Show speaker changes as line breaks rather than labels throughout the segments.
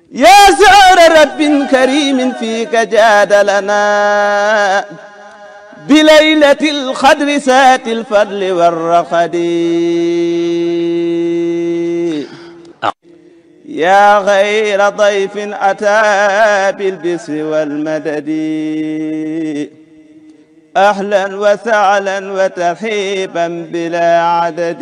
يا سعر رب كريم فيك جاد لنا بليلة الخدر سات الفضل والرقد يا غير ضيف أتى بالبسر والمدد أهلا وسهلا وترحيبا بلا عدد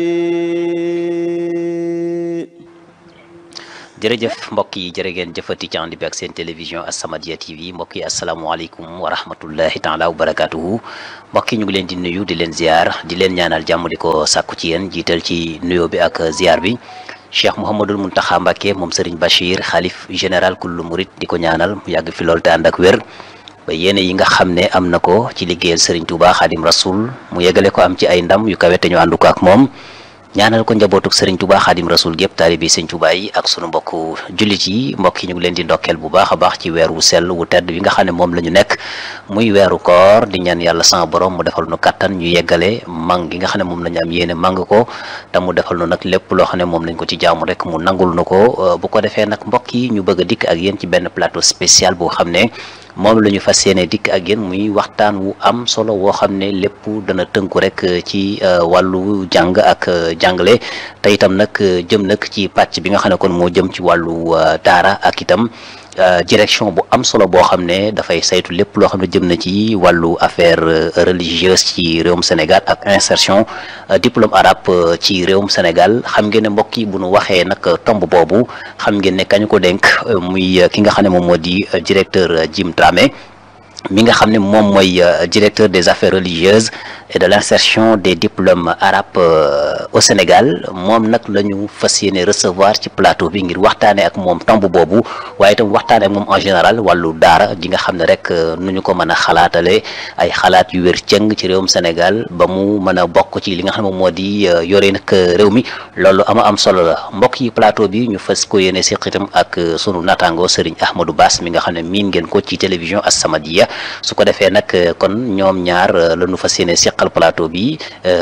jërëjëf mbokk yi jërë ngeen jëfati ci ànd bi ak seen télévision As-Samadiyya TV mbokk yi asalaamualeykum wa rahmatullahi taala wa barakatuhu mbokk yi ñu ngi leen di nuyu di leen ziar di leen ñaanal jàmm di ko sàkku ci yéen jiital ci nuyoo bi ak ziar bi cheikh mouhamadul muntaxa mbàkke moom sëriñ bachir xaalif général kullu murit di ko ñaanal mu yàgg fi lool te ànd ak wér ba yéene yi nga xam ne am na ko ci liggéeyal sëriñ Touba xaadim rasul mu yeggale ko am ci ay ndam yu kawe te ñu ànd ko ak moom ñaanal ko njabootuk sëriñ Touba xaadim rasul gépp taalibi sëriñ Touba yi ak sunu mbokku jullit yi mbokk yi ñu ngi leen di ndokkeel bu baax a baax ci weer wu sell wu tedd wi nga xam ne moom la ñu nekk muy weeru koor di ñaan yàlla sama borom mu defal nu kattan ñu yeggale mang gi nga xam ne moom la ñu am yéene mang ko te mu defal nu nag lépp loo xam ne moom lañ ko ci jaamu rek mu nangul nu ko bu ko defee nag mbokk yi ñu bëgg a dikk ak yéen ci benn plateau spécial boo xam ne moom la ñu fas yéene dikk ak yéen muy waxtaan wu am solo woo xam ne lépp dana tënku rek ci wàllu jàng ak jàngale te itam nag jëm nag ci pàcc bi nga xam ne kon moo jëm ci wàllu daara ak itam direction bu am solo boo xam ne dafay saytu lépp loo xam ne jëm na ci wàllu affaire religieuse ci réewum Sénégal ak insertion diplôme arabe ci réewum Sénégal xam ngeen ne mbokk yi bu nu waxee nag tomb boobu xam ngeen ne kañu ko dénk muy ki nga xam ne moom moo di directeur Jim Dramé mi nga xam ne moom mooy directeur des affaires religieuses et de l'insertion des diplômes arabes au Sénégal moom nag la ñu fas yéene recevoir ci plateau bi ngir waxtaanee ak moom tomb boobu waaye itam waxtaanee ak moom en général wàllu daara ji nga xam ne rek nu ñu ko mën a xalaatale ay xalaat yu wér cëng ci réewum Sénégal ba mu mën a bokk ci li nga xam ne moom moo di yore nag réew mi loolu ama am solo la mbokk yi plateau bi ñu fas ko yéene seq itam ak sunu naataango Serigne Ahmadou Bass mi nga xam ne miin ngeen ko ci télévision As-Samadiyya su ko defee nag kon ñoom ñaar la ñu fas yéene seqal plateau bi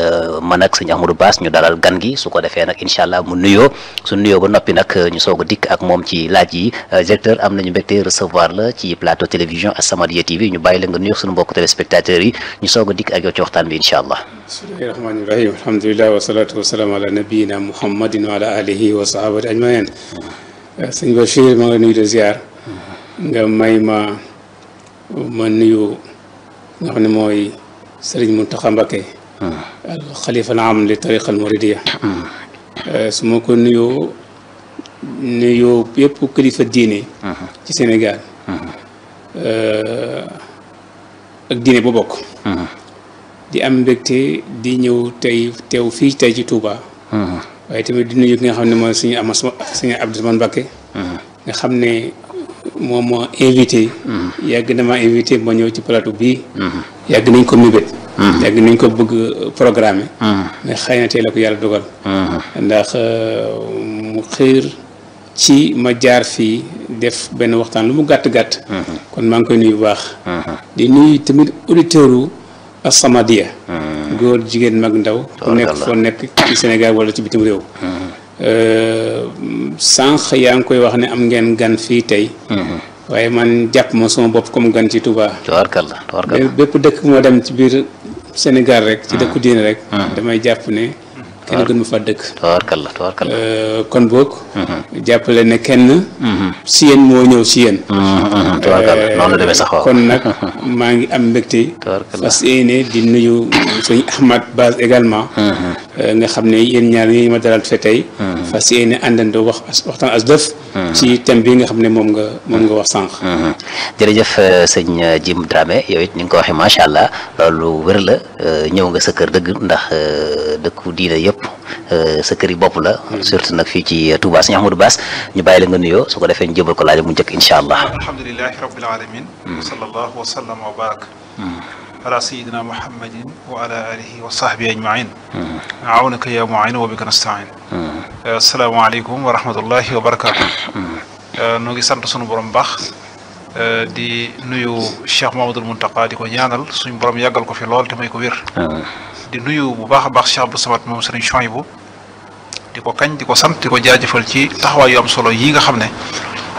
man ak sëñ Ahmadou Bass ñu dalal gan gi su ko defee nag incha allah mu nuyoo su nuyoo ba noppi nag ñu soog a dikk ak moom ci laaj yi directeur am nañu mbégte recevoir la ci plateau télévision As-Samadiyya TV ñu bàyyi la nga nuyoo suñu mbokk téléspectateurs yi ñu soog a dikk ak yow ci waxtaan bi incha allah
bismillahi rahmani rahim alhamdulilah wasalatu wasalaam ala nabiyina muhammadin wa ala alihi wa sahabati ajmain sëñ Bachir maa ngi lay nuyu de ziar nga may ma ma nuyu nga xam ne mooy sëriñ Mountakha Mbacké al xalifa na am li tariqa al muridiya su ma ko nuyoo nuyoo yëpp kilifa diine ci Sénégal ak diine bu bokk di am mbégte di ñëw tey teew fii tey ci Touba waaye tamit di nuyu ki nga xam ne mooy suñu ama suñu Abdourahmane Mbacké nga xam ne moom moo invité yàgg na ma invité ma ñëw ci plateau bii yàgg nañ ko mébét yàgg nañ ko bëgg programme mais xëy na tey la ko yàlla dogal ndax mu xiir ci ma jaar fii def benn waxtaan lu mu gàtt-gàtt kon maa ngi koy nuyu bu baax di nuyu tamit auditeur u As-Samadiyya góor jigéen mag ndaw ku nekk foo nekk ci Sénégal wala ci bitim réew sànq yaa ngi koy wax ne am ngeen gan fii tey waaye man jàpp ma sama bopp comme gan ci Touba
tabaarkalla tabaarkalla
bépp dëkk moo dem ci biir Sénégal rek ci dëkku diine rek damay jàpp ne kenn gën ma fa dëkk
tabaarkalla tabaarkalla
kon boog jàppale ne kenn si yéen moo ñëw si yéen
tabaarkalla noonu la demee sax waaw
kon nag maa ngi am mbégte
tabaarkalla
fas yéene di nuyu sëñ Ahmad Bass également nga xam ne yéen ñaar ñi ma dalal fe tey fas yéene àndandoo wax waxtaan as def ci thème bi nga xam ne moom nga moom nga wax sànq
jërëjëf sëñ Jim Dramé yow it ni nga ko waxee macha allah loolu wér la ñëw nga sa kër dëgg ndax dëkku diina yëpp sa kër yi bopp la surtout nag fii ci Touba sëñ Ahmadou Bass ñu bàyyi la nga nuyoo su ko defee ñu jëbal ko laaj mu njëkk incha allah
alhamdulilahi rabbil alamin wa sallallahu wa sallama wa barak ala sayidina muhammadin wa ala alihi wa sahbihi ajmain awnaka ya muin wa bika nastain asalaamaaleykum wa rahmatullahi wa barakatu noo ngi sant sunu borom baax di nuyu Cheikh Mamadul Muntaqa di ko ñaanal suñu borom yàggal ko fi lool te may ko wér di nuyu bu baax a baax Cheikh Abdou Samad moom Sëriñ Chouaïbou di ko kañ di ko sant di ko jaajëfal ci taxawaay yu am solo yi nga xam ne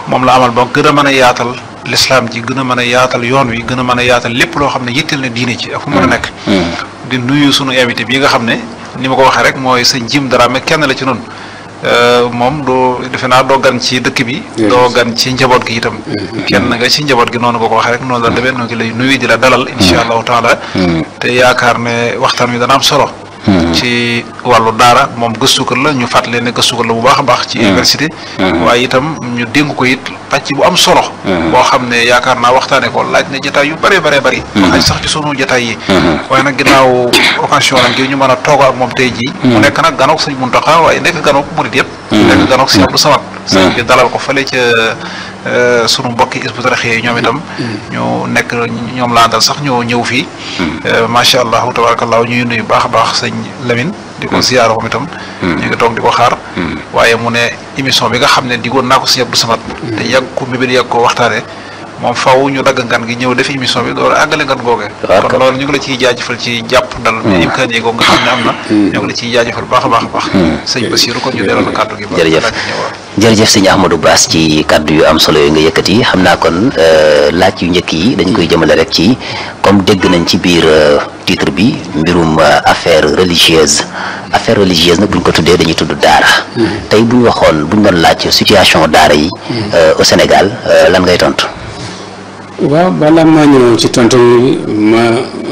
moom la amal ba gën a mën a yaatal lislaam ji gën a mën a yaatal yoon wi gën a mën a yaatal lépp loo xam ne yitteel na diine ci ak fu mën a nekk di nuyu sunu invité bi nga xam ne ni ma ko waxee rek mooy sëñ Jim Dramé kenn la ci noonu moom doo defe naa doo gan ci dëkk bi doo gan ci njaboot gi itam kenn nga ci njaboot gi noonu nga ko waxee rek noonu la demee noo ngi lay nuyu di la dalal insha allahu taala te yaakaar ne waxtaan wi dana am solo ci wàllu daara moom gëstukat la ñu fàttali ne gëstukat la bu baax a baax ci université waaye itam ñu dénk ko it pàcc bu am solo boo xam ne yaakaar naa waxtaane ko laaj na jataay yu bëree bëree bëri xaj sax ci sunu jataay yi waaye nag ginnaaw occasion la ngir ñu mën a toog ak moom tey jii mu nekk nag ganook sëñ Muntaxa waaye nekk ganook murid yëpp nekk ganook sëñ Abdou Samad sëñ bi dalal ko fële ca sunu mbokki Hizbut Tarqiyyah yi ñoom itam ñu nekk ñoom laa dal sax ñoo ñëw fii macha allah tabarakallah ñuy nuyu baax a baax sëñ Lamine di ko ziyaara moom itam ñu ngi toog di ko xaar waaye mu ne émission bi nga xam ne digoon naa ko sëñ Abdou Samad te yàgg ko mbébét yàgg ko waxtaane moom faw ñu dagg ngan gi ñëw def émission bi door a àggale ngan googe kon loolu ñu ngi la ciy jaajëfal ci jàpp ndal bi imkaan yi nga xam ne am na ñu ngi la ciy jaajëfal baax a baax a baax sëñ Bassirou kon ñu delloo la kàddu gi
jërëjëf jërëjëf sëñ Ahmadou Bass ci kàddu yu am solo yooyu nga yëkkati xam naa kon laaj yu njëkk yi dañ koy jëmale rek ci comme dégg nañ ci biir titre bi mbirum affaire religieuse affaire religieuse nag bu ñu ko tuddee dañuy tudd daara tey bu ñu waxoon bu ñu doon laaj situation daara yi au Sénégal lan ngay tontu
waaw balaa maa ñëw ci tontu ma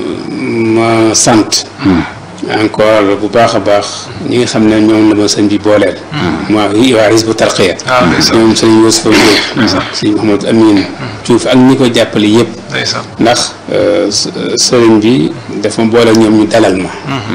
ma sant encore bu baax a baax ñi nga xam ne ñoom la ma sëñ bi booleel waa waa Hizbut Tarqiyyah ñoom sëñ Youssoufa Diop sëñ Mouhamadou Amine Diouf ak ñi ko jàppale yëpp ndax sëriñ bi dafa boole ñoom ñu dalal ma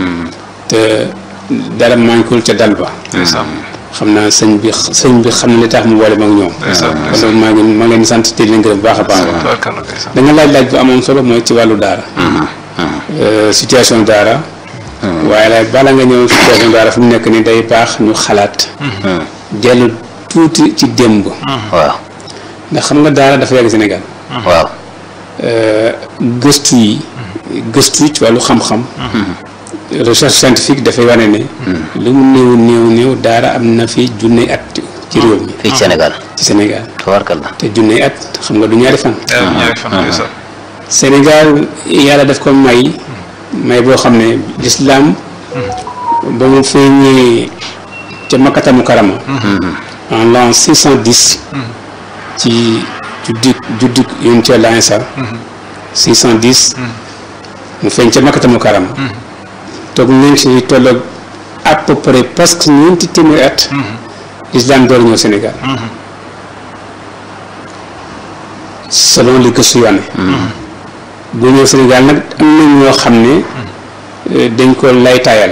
te dara manquul ca dal ba xam naa sëñ bi sëñ bi xam na li tax mu boole ma ak ñoom kon loolu maa ngi maa ngi leen di sant te di leen gërëm bu baax a baax da nga laaj laaj bu amoon solo mooy ci wàllu daara situation daara waaye la bala nga ñëw situation daara fu mu nekk ni day baax ñu xalaat dellu tuuti ci démb
waaw
ndax xam nga daara dafa yàgg Sénégal
waaw
gëstu yi gëstu yi ci wàllu xam-xam recherche scientifique dafay wane ne lu mu néew néew néew daara am na fi junne at ci réew mi
fii ci Sénégal
ci Sénégal
tabarkalla
te junne at xam nga du ñaari fan
ñaari fan
Sénégal yàlla daf ko may may boo xam ne lislaam ba mu feeñee ca Makkata Mukarrama en l'an six cent dix ci juddik juddik yonent Yàlla Iisaa six cent dix mu feeñ ca Makkata Mukarrama toog nañ ci tolloog à peu près presque ñeenti téeméeri at lislaam door ñëw Sénégal selon li gëstu yoone bu ñëw Sénégal nag am na ñoo xam ne dañ ko laytaayal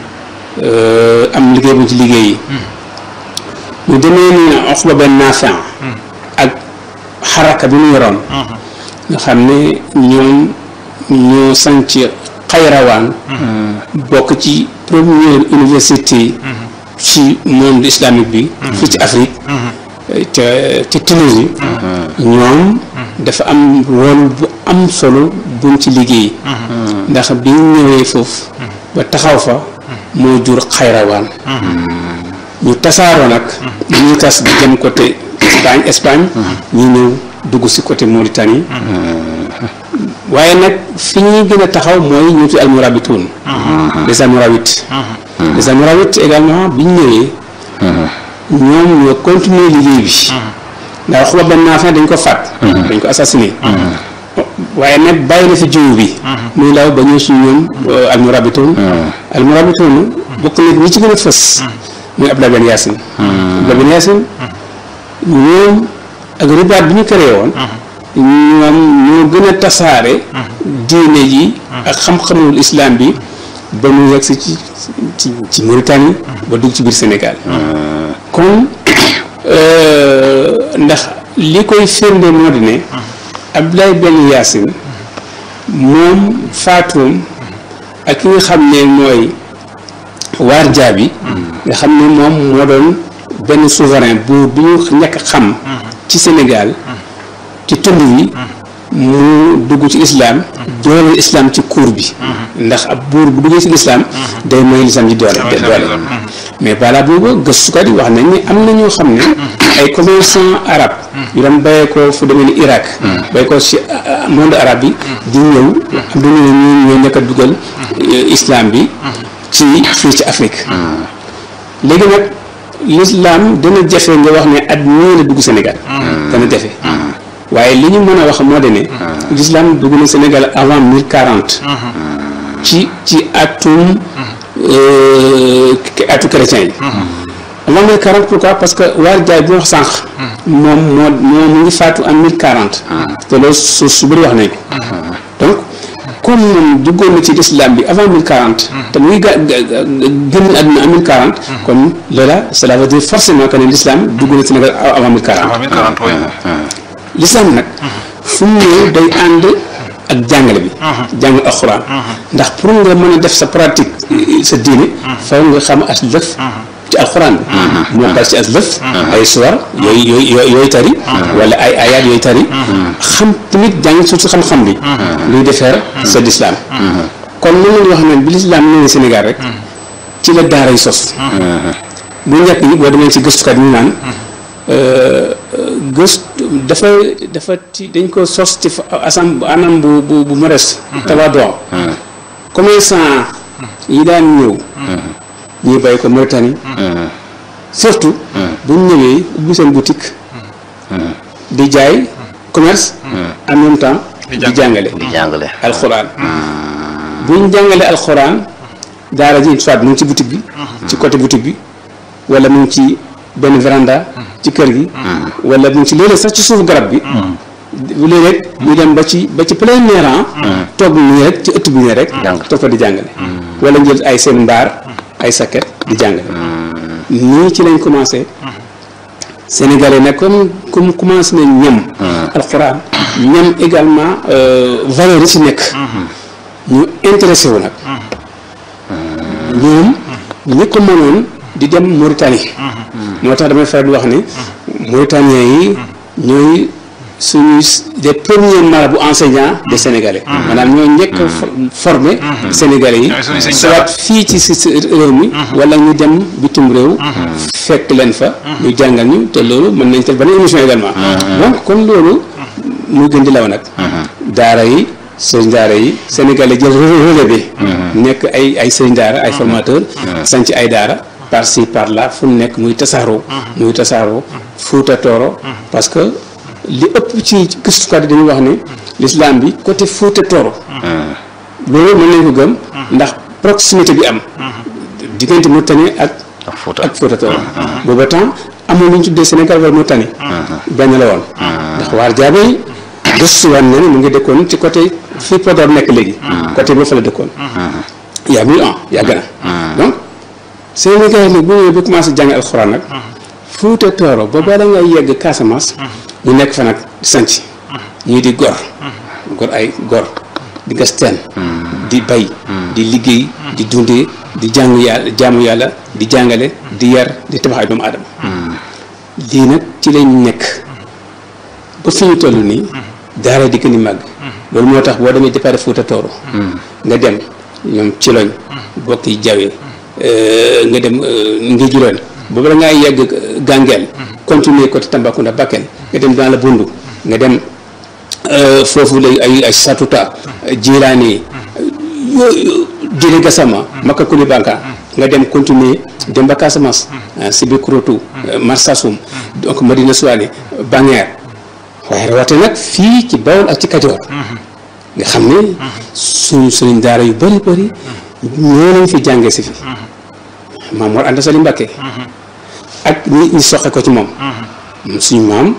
am liggéey bu ci liggéey yi ñu demee ni Uqba ben Naafi ak xaraka bi mu yoroon nga xam ne ñoom ñoo sanc xayrawaan bokk ci première université ci monde islamique bi fii ci Afrique ca ca Tunisie ñoom dafa am rôle bu am solo buñ ci liggéey ndax bi ñu ñëwee foofu ba taxaw fa moo jur xayrawaan ñu tasaaroo nag ñuy tas di jëm côté Espagne Espagne ñi ñëw dugg si côté Mauritanie waaye nag fi ñuy gën a taxaw mooy ñu ci almurabituun les almoravites les almoravites également bi ñu ñëwee ñoom ñoo continuer liggéey bi ndax xuba benn naa dañ ko faat dañ ko assassiné waaye nag bàyyi na fi jiwu bi muy law ba ñëw si ñoom almurabituun almurabituun bokk na ñi ci gën a fës muy Abdoulaye Ben Yacine Abdoulaye Ben Yacine ñoom ak ribaat bi ñu créé woon ñoom ñoo gën a tasaare diine ji ak xam-xamul islam bi ba mu yegg si ci ci ci Mauritanie ba dugg ci biir Sénégal kon ndax li koy firnde moo di ne Abdoulaye Ben Yacine moom faatoom ak ki nga xam ne mooy waar jaabi nga xam ne moom moo doon benn souverain bu bi ñu ñàkk xam ci Sénégal ci tund wi mu dugg ci islam dooleel islam ci cour bi ndax ab buur bu duggee ci islam day may lislam ci doole doole mais balaa boobu gëstukat yi wax nañ ne am na ñoo xam ne ay commerçant arabe yu doon bayee ko fu demee ni Irak bay ko ci monde arabe bi di ñëw am du ñu ñu ñoo njëkk a dugal islam bi ci fii ci Afrique léegi nag l'islam dana jafe nga wax ne at ñii la dugg Sénégal dana jafe waaye li ñu mën a wax moo de ne l'islam dugg na Sénégal avant mille quarante ci ci atum atu chrétien yi avant mille quarante pourquoi parce que waar jaay bi wax sànq moom moo moo mu ngi faatu en mille quarante te loolu su su bëri wax nañ ko donc comme moom duggoon na ci l'islam bi avant mille quarante te mu ngi ga génn àdduna en mille quarante kon loola cela veut dire forcément que ne l'islam dugg na Sénégal avant mille quarante
avant 1040 oui.
l'islam nag fu mu ñëw day ànd ak jàngale bi jàng alxuraan ndax pour nga mën a def sa pratique sa diine faw nga xam as lëf ci alxuraan bi moo dal ci as lëf ay suwar yooyu yooyu yooyu tari wala ay ayaat yooyu tari xam tamit jàng suuf si xam-xam bi luy defeer sa lislaam kon mën nañu wax ne bi lislaam ñëwee Sénégal rek ci la daara yi sos bu njëkk yi boo demee ci gëstukat ñu naan gëstu dafa dafa ci dañ ko sos ci asam anam bu bu bu modeste tabaadoo commerçant yi daan ñëw ñuy bàyyi ko Mauritanie surtout bu ñu ñëwee ubbi seen boutique di jaay commerce en même temps di jàngale
di jàngale
alxuraan bu ñu jàngale alxuraan daara ji soit mu ngi ci boutique bi ci côté boutique bi wala mu ngi ci benn véranda ci kër gi wala mu ngi ci léeg-léeg sax ci suuf garab bi léeg-léeg ñu dem ba ci ba ci plein air toog nii rek ci ëtt bi nii rek toog fa di jàngale wala njël ay seen mbaar ay sakket di jàngale nii ci lañ commencé sénégalais nag comme comme commencé nañ ñam alxuraan ñam également valeur yi ci nekk ñu intéressé wu nag ñoom ñi ko mënoon di dem Mauritanie moo tax damay faral di wax ne Mauritaniens yi ñooy suñuy des premiers marabouts enseignants des Sénégalais maanaam ñoo njëkk a formé Sénégalais yi soit fii ci si réew mi wala ñu dem bitim réew fekk leen fa ñu jàngal ñu te loolu mën nañ te beneen émission également donc kon loolu muy gën di law nag daara yi sëriñ daara yi Sénégalais jël relais bi nekk ay ay sëriñ daara ay formateurs sanc ay daara par ci par là fu nekk muy tasaaroo muy tasaaroo Fuuta Tooro parce que li ëpp ci gëstukat yi dañuy wax ne l'islam bi côté Fuuta Tooro loolu mën nañ ko gëm ndax proximité bi am diggante Mauritanie ak ak Fuuta Tooro booba temps amoon lu ñu tuddee Sénégal wala Mauritanie benn la woon ndax waar jaabe yi gëstuwaat na ne mu ngi dëkkoon ci côté fii Podor nekk léegi côté boo fa la dëkkoon il y a mille ans yàgg na donc Sénégal nag bu ñëwee ba commencé jàng alxuraan nag Fuuta Tooro ba bala ngay yegg Casamance ñu nekk fa nag sanc ñii di gor gor ay gor di gas teen di bay di liggéey di dundee di jàng yàlla jaamu yàlla di jàngale di yar di tabax ay doomu aadama lii nag ci lañ nekk ba fi ñu toll nii daara di gën a màgg loolu moo tax boo demee départ Fuuta Tooro nga dem ñoom ci loñ bokk yi jawee nga dem ngi juloon boobu la ngay yegg gàngeel continuer côté Tambacounda Bakel nga dem dans la Bundu nga dem foofu lay ay ay Satuta Jilaani yooyu Jili Gassama Maka Kulibanka nga dem continuer dem ba Casamance Sibikorotou Marsassoum donc Madina Souane Bangeer waaye rawate nag fii ci Bawol ak ci Kajoor nga xam ne suñu suñu daara yu bëri bëri ñoo lañ fi jàngee si fi maam Mor Anta Sali Mbakke ak ñi ñi soxe ko ci moom suñu maam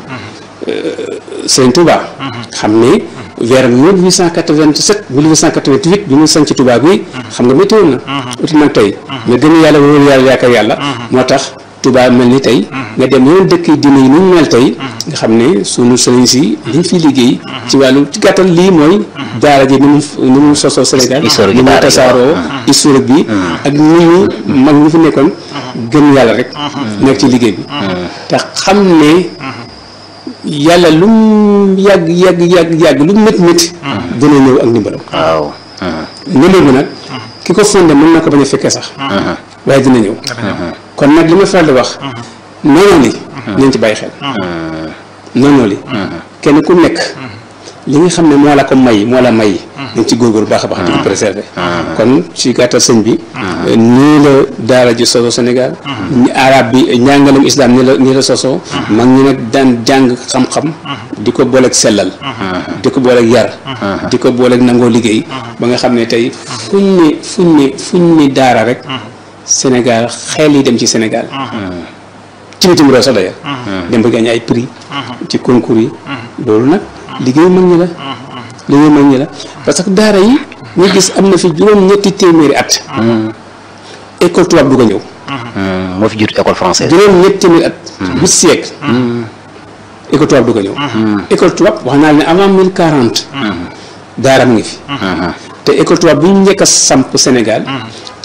Sëriñ Touba xam ne vers 1887 1888 bi mu sanc Touba bi xam nga météo na uti nag tey mais gën yàlla wóolu yàlla yaakaar yàlla moo tax Touba mel ni tey nga dem yeneen dëkk yi dina yi nu mu mel tey nga xam ne sunu sëriñ si liñ fi liggéey ci wàllu ci gàttal lii mooy daara ji ni mu ni mu sosoo Sénégal ni mu tasaaroo historique bi ak ni ñu mag ñi fi nekkoon gëm yàlla rek nekk ci liggéey bi te xam ne yàlla lu mu yàgg yàgg yàgg yàgg lu mu métti métti dina ñëw ak ndimbalam
waaw
ndimbal bi nag ki ko fondé mën na ko bañ a fekkee sax waaye dina ñëw kon nag li ma faral di wax noonu li nañ ci bàyyi xel noonu li kenn ku nekk li nga xam ne moo la ko may moo la may nañ ci góorgóorlu baax a baax di ko préserver kon ci gàttal sëñ bi nii la daara ji soso Sénégal arab bi njàngalem islam nii la nii la soso mag ñi nag daan jàng xam-xam di ko booleeg sellal di ko booleeg yar di ko booleeg nangoo liggéey ba nga xam ne tey fuñ ni fuñ ni fuñ ni daara rek Sénégal xel yi dem ci Sénégal ci bitim réew sax d'ailleurs dem ba gagné ay prix ci concours yi loolu nag liggéey mag ñi la liggéey mag ñi la parce que daara yi ñu gis am na fi juróom ñetti téeméeri at école tubaab du ko ñëw
moo fi jiitu école française
juróom ñetti téeméeri at huit siècle école tubaab du ko ñëw école tubaab wax naa ne avant mille quarante daara mu ngi fi te école tubaab bi ñu njëkk a samp Sénégal